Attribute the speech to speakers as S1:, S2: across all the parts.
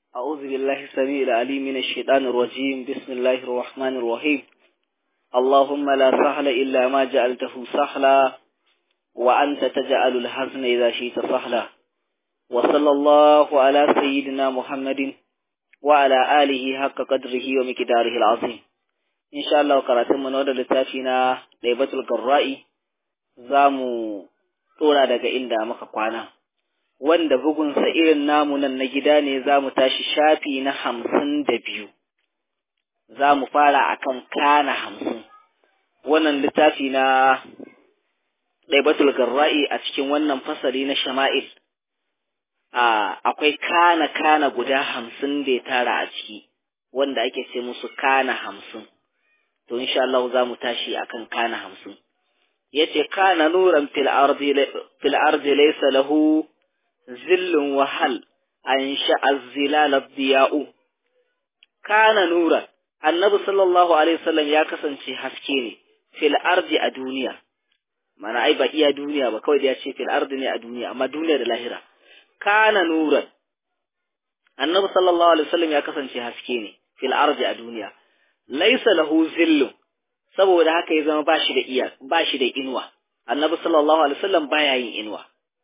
S1: أعوذ بالله السميع العليم من الشيطان الرجيم بسم الله الرحمن الرحيم اللهم لا سهل إلا ما جعلته سهلا وأنت تجعل الحزن إذا شئت سهلا وصلى الله على سيدنا محمد وعلى آله حق قدره ومقداره العظيم إن شاء الله قرأتم من ودى لتافينا ليبة القراء زامو طولا daga inda muka kwana wanda bugunsa irin namu nan na gida ne za mu tashi shafi na hamsin da biyu za mu fara akan kana hamsin wannan littafi na ɗaibatul garra'i a cikin wannan fasali na shama'il akwai kana kana guda hamsin da ya tara a ciki wanda ake ce musu kana hamsin to insha Allah za mu tashi akan kana hamsin yace kana nuran fil ardi fil ardi laysa lahu zillun wahal an sha'az zilal diya'u kana nuran annabi sallallahu alaihi wasallam ya kasance haske ne fil ardi a duniya mana ai ba iya duniya ba kawai da ya ce fil ardi ne a duniya amma duniya da lahira kana nuran annabi sallallahu alaihi wasallam ya kasance haske ne fil ardi a duniya laysa lahu zillun saboda haka ya zama bashi da iya bashi da inuwa annabi sallallahu alaihi wasallam baya yin inuwa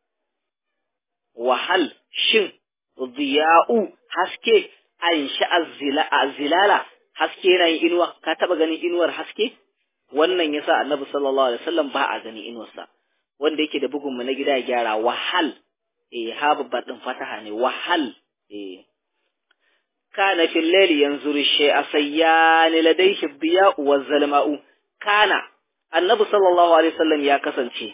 S1: wahal shin diya'u haske an sha'a zilala haske yana yin inuwa ka taba ganin inuwar haske wannan yasa annabi sallallahu alaihi wasallam ba a gani inuwarsa wanda yake da bugun mu na gida ya gyara wahal eh ha babbar din fataha ne wahal eh kana fil layli yanzuru shay'a sayyan ladayhi diya'u wa zalma'u kana annabi sallallahu alaihi wasallam ya kasance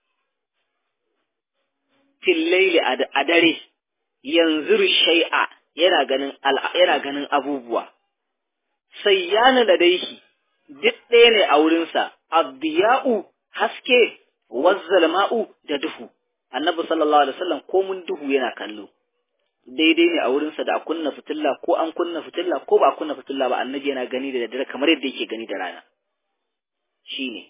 S1: fil layli a dare yanzuru shay'a yana ganin yana ganin abubuwa sayyana ladayhi duk ɗaya ne a wurinsa abdiya'u haske wazzalma'u da duhu annabi sallallahu alaihi wasallam ko mun duhu yana kallo daidai ne a wurinsa da a kunna fitilla ko an kunna fitilla ko ba a kunna fitilla ba annabi yana gani da daddare kamar yadda yake gani da rana shine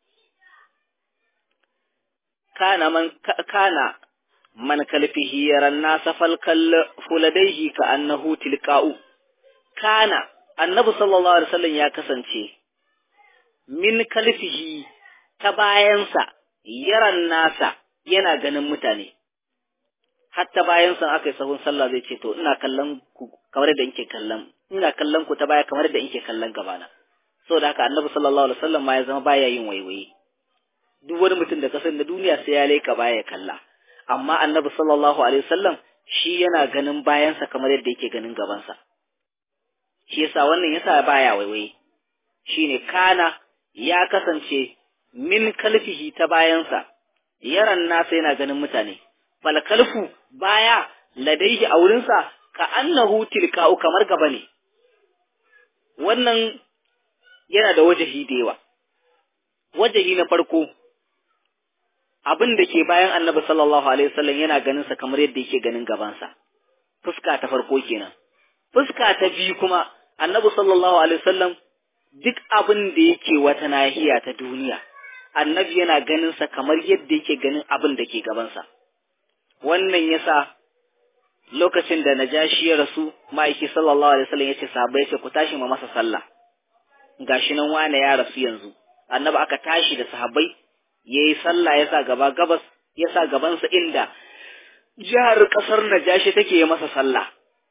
S1: kana man kana man kalfihi yaran nasa falkal fuladaihi ka annahu tilqa'u kana annabi sallallahu alaihi wasallam ya kasance min kalfihi ta bayansa yaran nasa yana ganin mutane hatta bayan san aka yi sahun sallah zai ce to ina kallon ku kamar da inke kallon ina kallon ku ta baya kamar da inke kallon gabana saboda haka annabi sallallahu alaihi wasallam ma ya zama baya yin waiwaye duk wani mutum da kasan da duniya sai ya leka baya kalla amma annabi sallallahu alaihi wasallam shi yana ganin bayansa kamar yadda yake ganin gabansa shi yasa wannan yasa baya waiwaye shine kana ya kasance min kalfihi ta bayansa yaran nasa yana ganin mutane fal kalfu baya ladaihi a wurinsa ka annahu tilka'u kamar gaba ne wannan yana da wajahi da yawa wajahi na farko abin da ke bayan annabi sallallahu alaihi wasallam yana ganin sa kamar yadda yake ganin gabansa fuska ta farko kenan fuska ta biyu kuma annabi sallallahu alaihi wasallam duk abin da yake wata nahiya ta duniya annabi yana ganin sa kamar yadda yake ganin abin da ke gabansa wannan yasa lokacin da najashi ya rasu ma'aiki sallallahu alaihi wasallam yace sahabbai yace ku tashi ma masa sallah gashi nan wane ya rasu yanzu annabi aka tashi da sahabbai yayi sallah yasa gaba gabas yasa gabansa inda jihar kasar najashi take yi masa sallah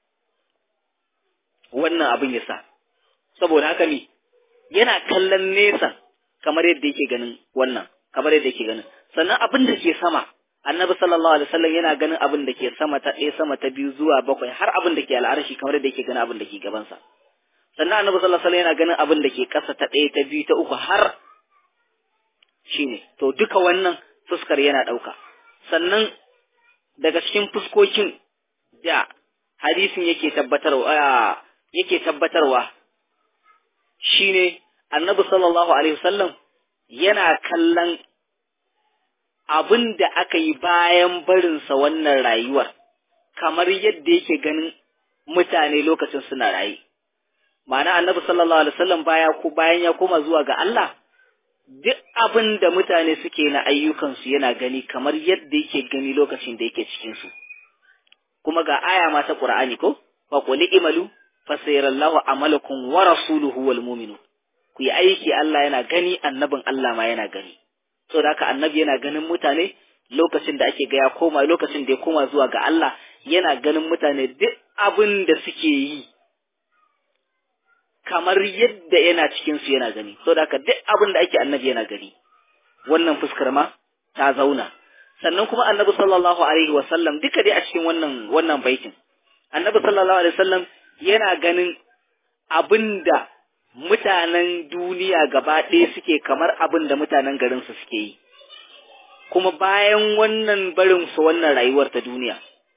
S1: wannan abin yasa saboda haka ne yana kallon nesa kamar yadda yake ganin wannan kamar yadda yake ganin sannan abin da ke sama annabi sallallahu alaihi wasallam yana ganin abin da ke sama ta ɗaya sama ta biyu zuwa bakwai har abin da ke al'arshi kamar yadda yake ganin abin da ke gabansa sannan annabi sallallahu alaihi wasallam yana ganin abin da ke ƙasa ta ɗaya ta biyu ta uku har shine to duka wannan fuskar yana ɗauka sannan daga cikin fuskokin da hadisin yake tabbatarwa yake tabbatarwa shine annabi sallallahu alaihi wasallam yana kallon abin da aka yi bayan barinsa wannan rayuwar kamar yadda yake ganin mutane lokacin suna raye ma'ana annabi sallallahu alaihi wasallam baya ko bayan ya koma zuwa ga Allah duk abin da mutane suke na ayyukansu yana gani kamar yadda yake gani lokacin da yake cikin su kuma ga aya ma ta Qur'ani ko fa qul imalu fa sayarallahu amalakum wa rasuluhu wal mu'minun ku yi aiki Allah yana gani annabin Allah ma yana gani so da haka annabi yana ganin mutane lokacin da ake ga ya koma lokacin da ya koma zuwa ga Allah yana ganin mutane duk abin da suke yi kamar yadda yana cikin su yana gani so da haka duk abin da ake annabi yana gani wannan fuskar ma ta zauna sannan kuma annabi sallallahu alaihi wasallam duka dai a cikin wannan wannan baitin annabi sallallahu alaihi wasallam yana ganin abinda mutanen duniya gaba ɗaya suke kamar abin da mutanen garinsu suke yi kuma bayan wannan barin su wannan rayuwar ta duniya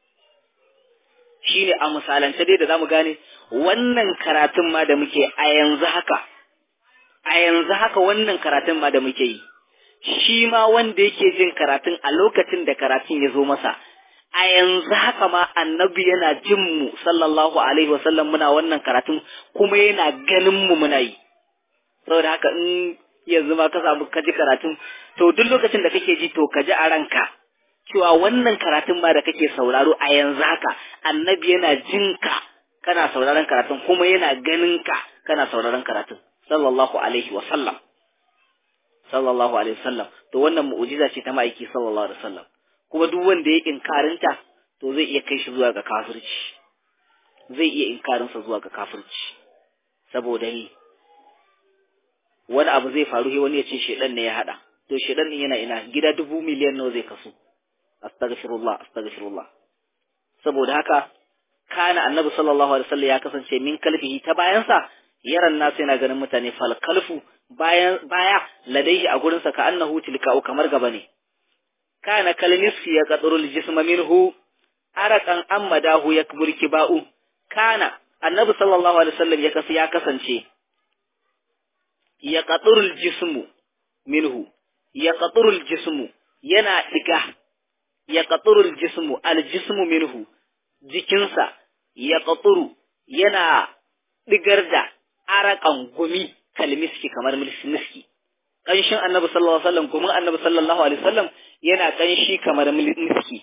S1: shine a misalance dai da zamu gane wannan karatun ma da muke a yanzu haka a yanzu haka wannan karatun ma da muke yi shi ma wanda yake jin karatun a lokacin da karatun ya zo masa a yanzu haka ma annabi yana jin mu sallallahu alaihi wasallam muna wannan karatun kuma yana ganin mu muna yi saboda haka in yanzu ma ka samu ka ji karatun to duk lokacin da kake ji to ka ji a ranka cewa wannan karatun ma da kake sauraro a yanzu haka annabi yana jin ka kana sauraron karatun kuma yana ganin ka kana sauraron karatun sallallahu alaihi wasallam sallallahu alaihi wasallam to wannan mu'jiza ce ta ma'aiki sallallahu alaihi wasallam kuma duk wanda ya inkarinta to zai iya kai shi zuwa ga kafirci zai iya inkarinsa zuwa ga kafirci saboda ni wani abu zai faru sai wani ya ce shedan ne ya hada to shedan din yana ina gida dubu miliyan nawa zai kasu astaghfirullah astaghfirullah saboda haka kana annabi sallallahu alaihi wasallam ya kasance min kalfihi ta bayansa yaran nasu yana ganin mutane fal kalfu bayan baya ladaihi a gurinsa ka annahu tilka'u kamar gaba ne kana kalnisfi ya qadrul jisma minhu arakan ammadahu yakbur kiba'u kana annabi sallallahu alaihi wasallam ya kasu ya kasance ya qadrul jismu minhu ya qadrul jismu yana diga ya qadrul jismu al jismu minhu jikinsa ya qadru yana digar da arakan gumi kalmiski kamar miski ƙanshin annabi sallallahu alaihi wasallam kuma annabi sallallahu alaihi wasallam yana ƙanshi kamar miski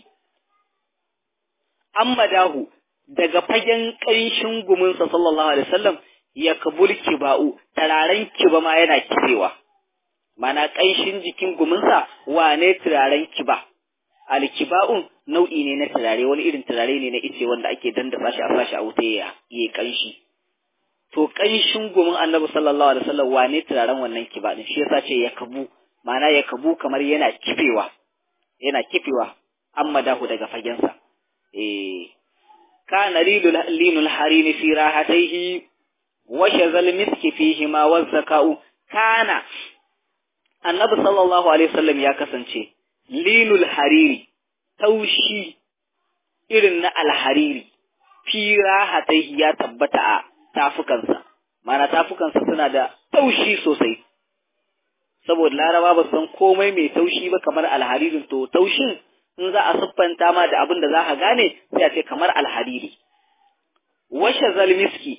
S1: amma dahu daga fagen ƙanshin guminsa sallallahu alaihi wasallam ya kabul kiba'u turaren kiba ma yana kirewa mana ƙanshin jikin guminsa wane turaren kiba alkiba'un nau'i ne na turare wani irin turare ne na ice wanda ake dandafa shi a sashi a wuta ya yi ƙanshi to ƙanshin gumin annabi sallallahu alaihi wasallam wane turaren wannan kiba din shi yasa ce ya kabu ma'ana ya kabu kamar yana kifewa yana kifewa amma dahu daga fagensa eh kana lilul linul harini fi rahataihi wa shazal miski fihi ma wa zakau kana annabi sallallahu alaihi wasallam ya kasance linul hariri taushi irin na alhariri fi rahataihi ya tabbata a tafukansa mana tafukansa suna da taushi sosai saboda laraba ba san komai mai taushi ba kamar alharirin to taushin in za a siffanta ma da abin da za ka gane sai a ce kamar alhariri washe zalmiski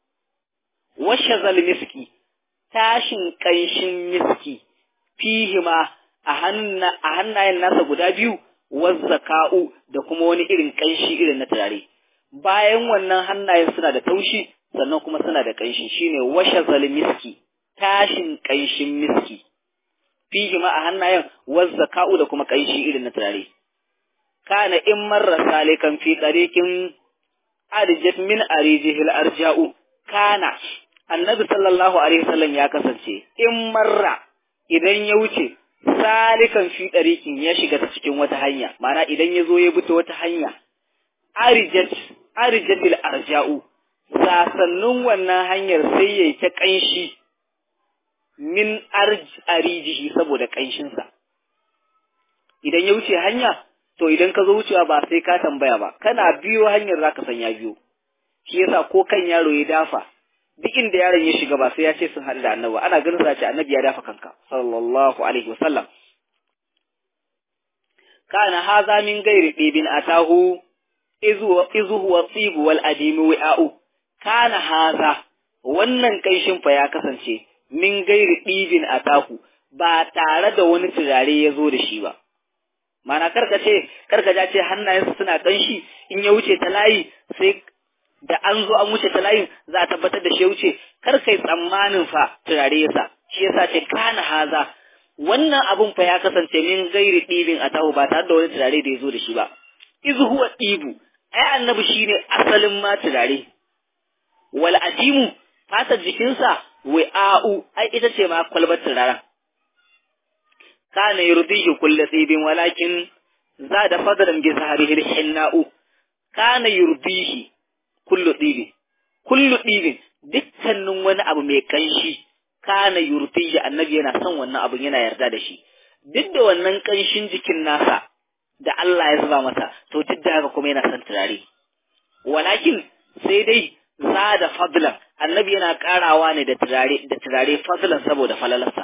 S1: washe zalmiski tashin ƙanshin miski fihima a hannayen nasa guda biyu wazzaka'u da kuma wani irin ƙanshi irin na turare bayan wannan hannayen suna da taushi sannan kuma suna da ƙanshi shine washe zalmiski tashin ƙanshin miski fihi ma a hannayen wazzaka'u da kuma ƙanshi irin na turare kana in marra salikan fi tariqin arjat min arijihil arja'u kana annabi sallallahu alaihi wasallam ya kasance in marra idan ya wuce salikan fi tariqin ya shiga ta cikin wata hanya ma'ana idan ya zo ya bi ta wata hanya arjat arjatil arja'u sasannin wannan hanyar sai yayi ta ƙanshi min arijihi saboda ƙanshinsa. Idan ya wuce hanya, to idan ka zo wucewa ba sai ka tambaya ba, kana biyo hanyar za ka san ya biyo. Shi yasa ko kan yaro ya dafa, duk inda yaron ya shiga ba sai ya ce sun haɗu da annabi, ana ganin sa ce annabi ya dafa kanka, sallallahu alaihi wasallam. Kana haza min gairi ɗibin atahu izu huwa tsibu wal adimi wi'a'u. Kana haza wannan ƙanshin fa ya kasance min gairi ɗibin a taku ba tare da wani turare ya zo da shi ba. Mana karka ce, karka ja ce hannayensa suna ƙanshi in ya wuce ta layi sai da an zo an wuce ta layin za a tabbatar da shi ya wuce kar kai tsammanin fa turare yasa shi yasa ce kana haza wannan abun fa ya kasance min gairi ɗibin a taho ba tare da wani turare da ya zo da shi ba iz huwa ɗibu ai annabi shine asalin ma turare wal ajimu fatar jikinsa wi'a'u ai ita ce ma kwalbar turaren kana yurdihi kullu ɗibin walakin zada fadlan bi zahrihi hinna'u kana yurdihi kullu ɗibin kullu ɗibin dukkanin wani abu mai kanshi kana yurdihi annabi yana son wannan abun yana yarda da shi duk da wannan kanshin jikin nasa da Allah ya zuba masa to duk da haka kuma yana son turare walakin sai dai zada fadlan annabi yana karawa ne da turare da turare fadlan saboda falalarsa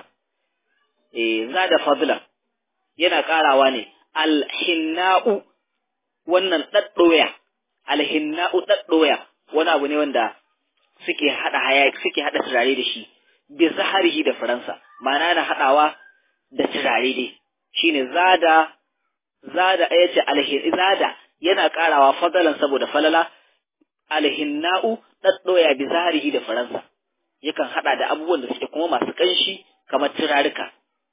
S1: eh zada fadlan yana karawa ne alhinna'u wannan daddoya alhinna'u daddoya wani abu ne wanda suke hada hayaki suke hada turare da shi bi zaharihi da faransa ma'ana na hadawa da turare dai shine zada zada ayace alhin zada yana karawa fadalan saboda falala alhinna'u daddoya bi zaharihi da faransa yakan hada da abubuwan da suke kuma masu kanshi kamar turarika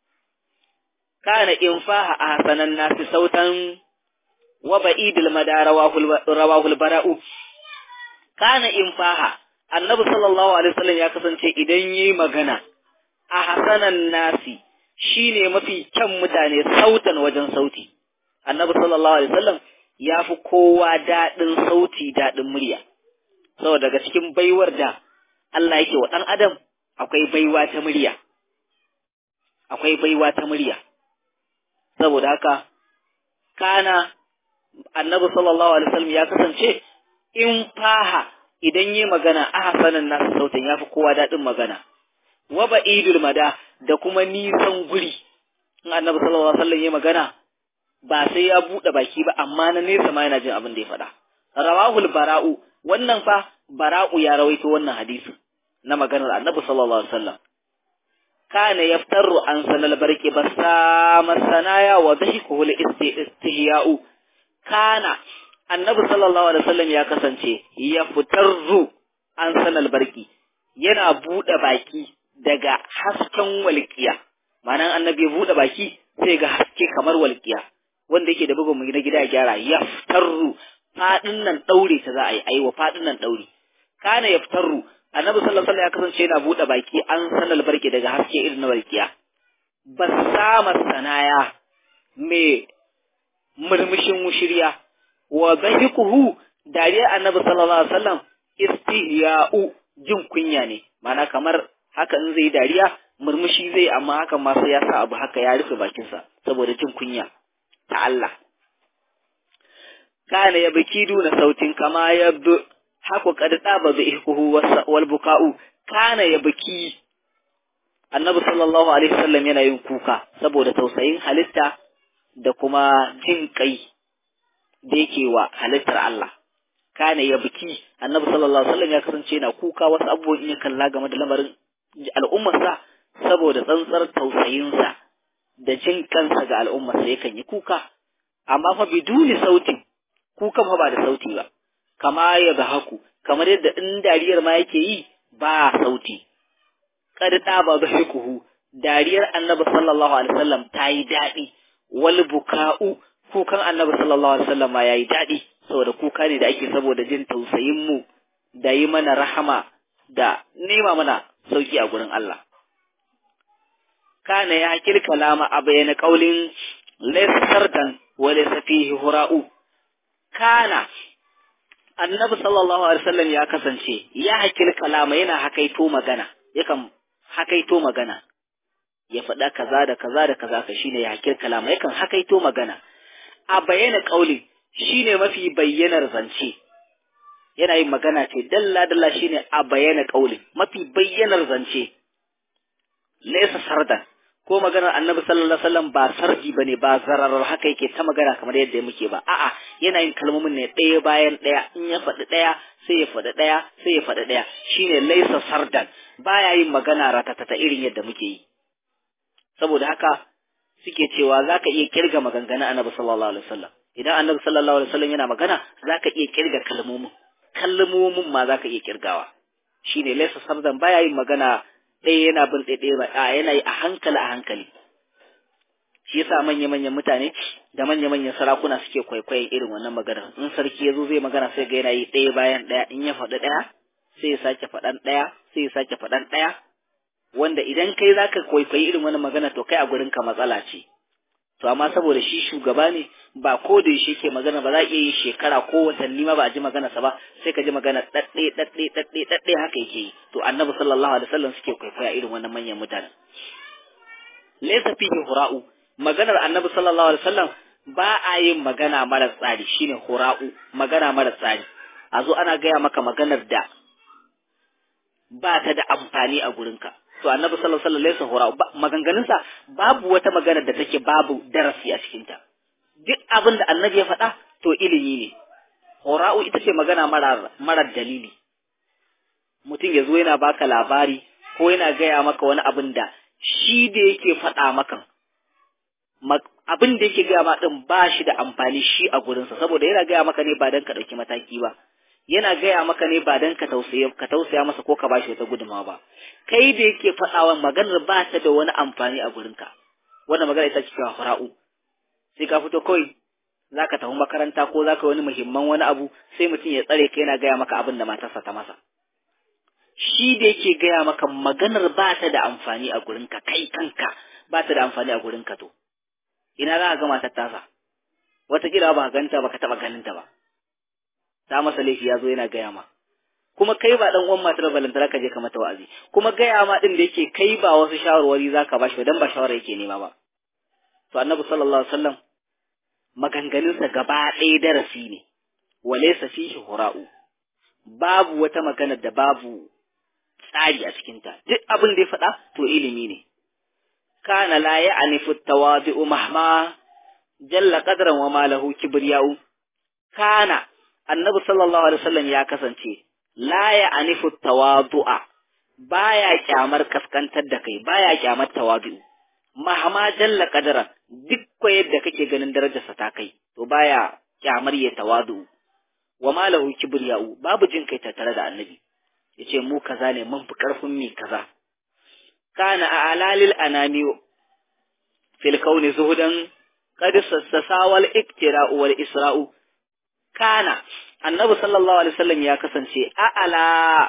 S1: kana infaha ahsanan nasi sautan wa ba'idul madara rawahul bara'u kana infaha annabi sallallahu alaihi wasallam ya kasance idan yayi magana ahsanan nasi shine mafi kyan mutane sautan wajen sauti annabi sallallahu alaihi wasallam ya fi kowa daɗin sauti daɗin murya saboda daga cikin baiwar da Allah yake wa ɗan adam akwai baiwa ta murya akwai baiwa ta murya saboda haka kana annabi sallallahu alaihi wasallam ya kasance in faha idan yi magana ahsanan nasu sautin yafi kowa daɗin magana wa ba'idul mada da kuma nisan guri in annabi sallallahu alaihi wasallam ya magana ba sai ya buɗe baki ba amma na nesa ma yana jin abin da ya faɗa rawahul bara'u wannan fa bara'u ya rawaito wannan hadisi na maganar annabi sallallahu alaihi wasallam kana yaftaru an sanal barki basama sanaya wa dhikuhu li istihya'u kana annabi sallallahu alaihi wasallam ya kasance yaftaru an sanal barki yana buɗe baki daga hasken walƙiya ma'anan annabi ya buɗe baki sai ga haske kamar walƙiya wanda yake da bugun mu na gida gyara yaftaru fadin nan daure ta za a yi aiwa fadin nan daure kana yaftaru annabi sallallahu alaihi wasallam ya kasance yana bude baki an sanal barke daga haske irin na barkiya basama sanaya me murmushin mushiriya wa bahikuhu dariya annabi sallallahu alaihi wasallam istihya'u jin kunya ne mana kamar haka in zai dariya murmushi zai amma hakan ma sai ya sa abu haka ya rufe bakinsa saboda jin kunya ta Allah kana ya biki duna sautin kama ya bi haku kad daba bi ihkuhu wal buka'u kana ya biki annabi sallallahu alaihi wasallam yana yin kuka saboda tausayin halitta da kuma jin kai da yake wa halittar Allah kana ya biki annabi sallallahu alaihi wasallam ya kasance yana kuka wasu abubuwan in ya kalla game da lamarin al'ummarsa saboda tsantsar tausayinsa da jin kansa ga al'ummarsa yakan yi kuka amma fa biduni sautin kukan fa ba da sauti ba kama ya ga haku kamar yadda in dariyar ma yake yi ba sauti kad da ba kuhu dariyar annabi sallallahu alaihi wasallam ta yi daɗi wal buka'u kukan annabi sallallahu alaihi wasallam ma yayi daɗi saboda kuka ne da ake saboda jin tausayin mu da yi mana rahama da nema mana sauki a gurin Allah kana ya hakil kalama a bayyana kaulin laysa sardan wa laysa fihi hura'u kana annabi sallallahu alaihi wasallam ya kasance ya hakil kalama yana hakaito magana yakan hakaito magana ya faɗa kaza da kaza da kaza ka shine ya hakil kalama yakan hakaito magana a bayyana kaulin shine mafi bayyanar zance yana yin magana ce dalla dalla shine a bayyana kaulin mafi bayyanar zance laysa sardan ko maganar annabi sallallahu alaihi wasallam ba sarji bane ba zararar haka yake ta magana kamar yadda muke ba a'a yana yin kalmomin ne ɗaya bayan ɗaya in ya faɗi ɗaya sai ya faɗi ɗaya sai ya faɗi ɗaya shine laysa sardan baya yin magana ratatata irin yadda muke yi saboda haka suke cewa zaka iya kirga maganganun annabi sallallahu alaihi wasallam idan annabi sallallahu alaihi wasallam yana magana zaka iya kirga kalmomin kalmomin ma zaka iya kirgawa shine laysa sabdan baya yin magana ɗaya yana bin ɗaya ba a yana yi a hankali a hankali shi yasa manya-manyan mutane da manya-manyan sarakuna suke kwaikwayon irin wannan maganar in sarki ya zo zai magana sai ga yana yi ɗaya bayan ɗaya in ya faɗi ɗaya sai ya sake faɗan ɗaya sai ya sake faɗan ɗaya wanda idan kai zaka kwaikwayi irin wannan magana to kai a gurin ka matsala ce to amma saboda shi shugaba ne ba ko da shi ke magana ba za a iya yin shekara ko watanni ma ba a ji maganarsa ba sai ka ji magana ɗaɗɗe ɗaɗɗe ɗaɗɗe ɗaɗɗe haka yake yi to annabi sallallahu alaihi wasallam suke kwaikwaya irin wannan manyan mutanen laysa fihi hura'u maganar annabi sallallahu alaihi wasallam ba a yin magana mara tsari shine hura'u magana mara tsari a zo ana gaya maka maganar da ba ta da amfani a gurinka to annabi sallallahu alaihi wasallam laysa hura'u maganganunsa babu wata magana da take babu darasi a cikin ta duk abin da annabi ya faɗa to ilimi ne hura'u ita ce magana mara mara dalili mutum ya zo yana baka labari ko yana gaya maka wani abin da shi da yake faɗa maka abin da yake gaya ma din ba shi da amfani shi a gurinsa saboda yana gaya maka ne ba don ka ɗauki mataki ba yana gaya maka ne ba don ka tausaya ka tausaya masa ko ka ba shi wata gudunmawa ba kai da yake faɗawa maganar ba ta da wani amfani a gurinka wannan magana ita ce cewa fara'u sai ka fito kawai za ka tafi makaranta ko za ka wani muhimman wani abu sai mutum ya tsare ka yana gaya maka abin da matarsa ta masa shi da yake gaya maka maganar ba ta da amfani a gurinka kai kanka ba ta da amfani a gurinka to ina za ka ga matar tasa wataƙila ba ganta ba ka taɓa ganin ta ba ta masa laifi ya zo yana gaya ma kuma kai ba dan uwan matar balantara ka je ka mata wa'azi kuma gaya ma din da yake kai ba wasu shawarwari za ka bashi dan ba shawara yake nema ba to annabi sallallahu alaihi wasallam maganganunsa gaba ɗaya darasi ne walaysa fihi hura'u babu wata magana da babu tsari a cikinta duk abin da ya faɗa to ilimi ne kana la ya'nifu tawadi'u mahma jalla qadran wa ma lahu kibriya'u kana annabi sallallahu alaihi wasallam ya kasance la ya'nifu tawadu'a baya kyamar kaskantar da kai baya kyamar tawadu mahma jalla qadran duk ko yadda kake ganin darajarsa ta kai to baya kyamar ya tawadu wa ma lahu kibriya'u babu jin kai tattare da annabi yace mu kaza ne mun fi karfin mi kaza kana a alalil anami fil kauni zuhudan qad sassawal iktira'u wal isra'u kana annabi sallallahu alaihi wasallam ya kasance a'ala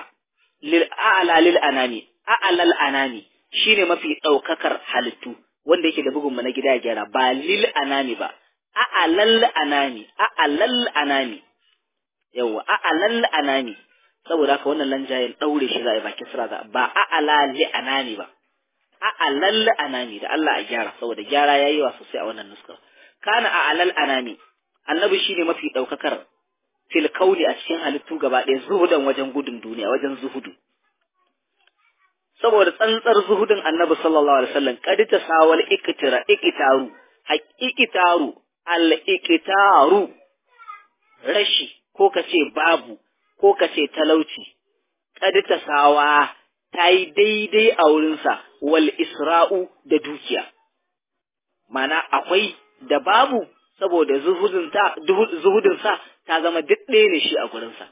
S1: lil a'ala lil anami a'alal anami shine mafi daukakar halittu wanda yake da bugun na gida ya gyara ba lil anami ba a'alal anami a'alal anami yawa a'alal anami saboda haka wannan lanjayen daure shi za a yi baki sira za ba a'ala li anami ba a'alal anami da Allah a gyara saboda gyara yayi wa sosai a wannan nuskar kana a'alal anami annabi shine mafi daukakar fil kauli a cikin halittu gaba ɗaya zuhudan wajen gudun duniya wajen zuhudu saboda tsantsar zuhudin annabi sallallahu alaihi wasallam kadi ta sawal iktira ikitaru haqiqitaru al ikitaru rashi ko kace babu ko kace talauci kadi ta sawa ta yi daidai a wurinsa wal isra'u da dukiya mana akwai da babu saboda zuhudinsa ta zama duk ɗaya ne shi a gurinsa.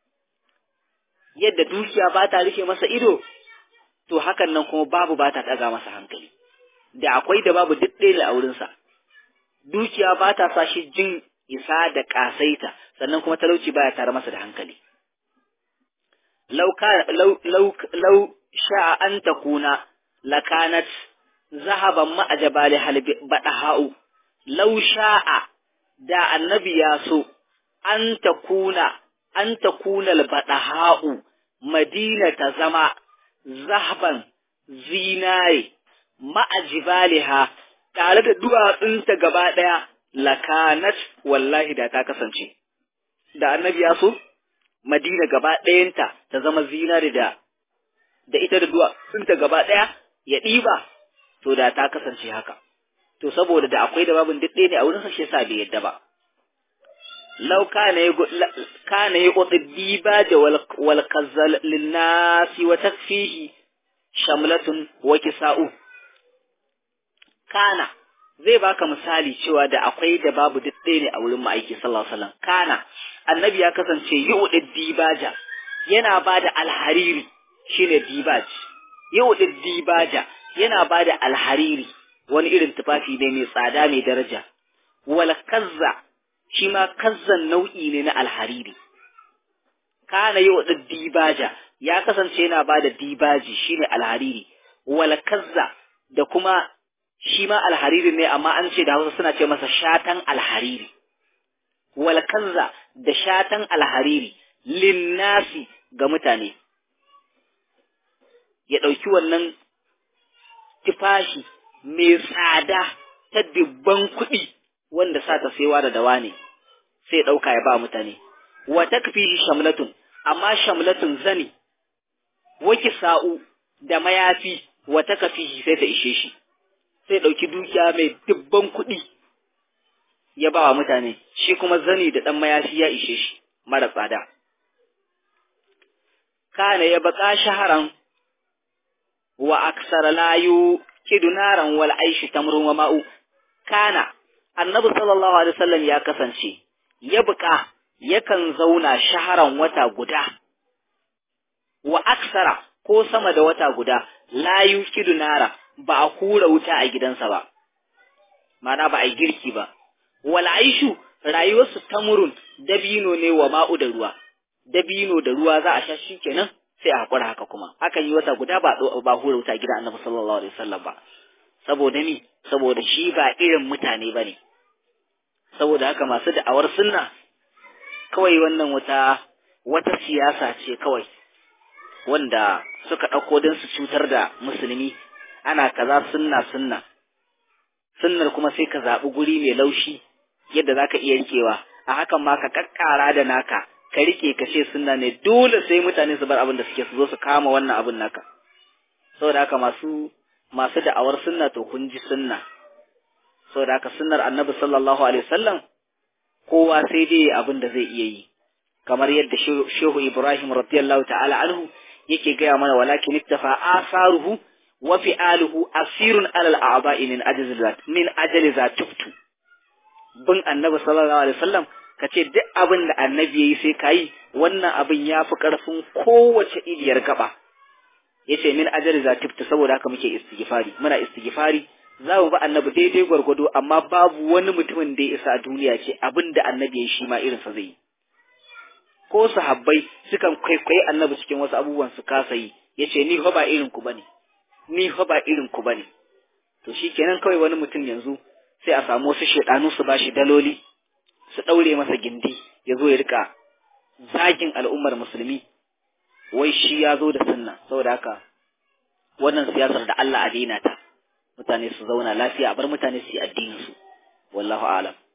S1: Yadda dukiya ba ta rufe masa ido, to hakan nan kuma babu ba ta ɗaga masa hankali. Da akwai da babu duk ɗaya ne a wurinsa. Dukiya ba ta sa shi jin isa da ƙasaita, sannan kuma talauci baya tare masa da hankali. Lau sha'a an ta kuna lakanat zahaban ma'ajabali halbi baɗaha'u. Lau sha'a da annabi ya so an ta kuna an ta kuna albadaha'u madina ta zama zahban zinare ma'ajibaliha tare da duwatsunta gaba ɗaya lakanat wallahi da ta kasance da annabi ya so madina gaba ɗayanta ta zama zinare da da ita da duwatsunta gaba ɗaya ya ɗiba to da ta kasance haka to saboda da akwai da babin duk ɗaya ne a wurin sa shi yasa bai yadda ba law kana yi kana yi qutbiba da wal kazzal lin nasi wa takfihi shamlatun wa kisa'u kana zai baka misali cewa da akwai da babu duk ɗaya ne a wurin ma'aiki sallallahu alaihi wasallam kana annabi ya kasance yu'di dibaja yana bada alhariri shine dibaj yu'di dibaja yana bada alhariri wani irin tufafi ne mai tsada mai daraja wal kazza shi ma kazzan nau'i ne na alhariri kana yu'di dibaja ya kasance yana bada dibaji shine alhariri wal kazza da kuma shi ma alhariri ne amma an ce da Hausa suna ce masa shatan alhariri wal kanza da shatan alhariri linnasi ga mutane ya ɗauki wannan tufashi mai tsada ta dubban kuɗi wanda sa ta saiwa da dawa ne sai ɗauka ya ba mutane wa takfihi shamlatun amma shamlatun zani waki sa'u da mayafi wa takfihi sai ta ishe shi sai ɗauki dukiya mai dubban kuɗi ya ba wa mutane, shi kuma zani da ɗan mayafi ya ishe shi mara tsada. Kana ya baƙa shaharan wa aksara layu kidunaran wal aishi tamrun wa ma'u. Kana, annabi sallallahu Alaihi wasallam ya kasance, ya buƙa yakan zauna shaharan wata guda, wa aksara ko sama da wata guda, layu kidunara ba a hura wuta a gidansa ba, mana ba a yi girki ba, wal aishu rayuwarsu tamurun dabino ne wa ma'u da ruwa, dabino da ruwa za a sha shi kenan sai a haƙura haka kuma, akan yi wata guda ba ba hura wuta gida annabi sallallahu alaihi wasallam ba, saboda ni, saboda shi ba irin mutane ba ne, saboda haka masu da'awar sunna kawai wannan wata wata siyasa ce kawai wanda suka ɗauko don su cutar da musulmi ana kaza sunna sunna sunnar kuma sai ka zaɓi guri mai laushi yadda za ka iya rikewa a hakan ma ka kakkara da naka ka rike ka ce sunna ne dole sai mutane su bar abin da suke su zo su kama wannan abin naka saboda haka masu masu da'awar sunna to kun ji sunna saboda haka sunnar annabi sallallahu alaihi wasallam kowa sai dai abin da zai iya yi kamar yadda shehu ibrahim radiyallahu ta'ala anhu yake gaya mana walakin iktafa asaruhu wa fi'aluhu asirun alal a'ba'i min ajli zat min ajli zatuftu bin annabi sallallahu alaihi wasallam kace duk abin da annabi yayi sai kai wannan abin yafi karfin kowace iliyar gaba yace min ajli zatuftu saboda haka muke istighfari muna istighfari za mu ba annabi daidai gwargwado amma babu wani mutumin da ya isa a duniya ce abin da annabi ya shi ma irinsa zai yi ko sahabbai sukan kwaikwayi annabi cikin wasu abubuwan su kasa yi ya ce ni fa ba irin ku bane ni fa ba irin ku bane to shikenan kawai wani mutum yanzu sai a samu wasu shedanu su bashi daloli su daure masa gindi ya zo ya rika zagin al'ummar musulmi wai shi ya zo da sunna saboda haka wannan siyasar da Allah a daina ta mutane su zauna lafiya a bar mutane su yi addinin su wallahu a'lam